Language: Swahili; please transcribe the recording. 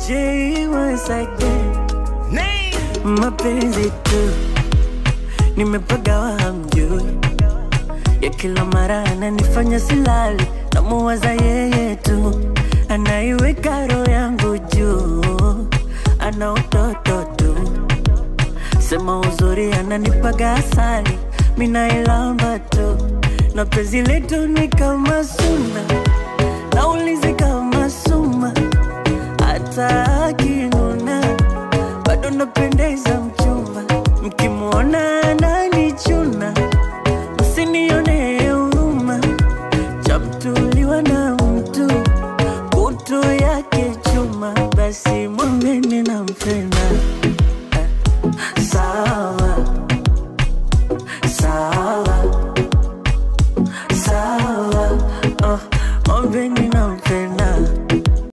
J once again. Mapenzi tu nimepagawa, hamjui ya kila mara ananifanya silali, namuwaza yeye tu, anaiweka roho yangu juu, ana utoto tu, sema uzuri ananipaga asali, minailamba tu, na penzi letu ni kama suna, naulizi kama suma, hata akinuna bado napendeza mchumba, mkimwona ananichuna msinione huruma, chamtuliwa na mtu kutu yake chuma, basi mwambeni nampenda.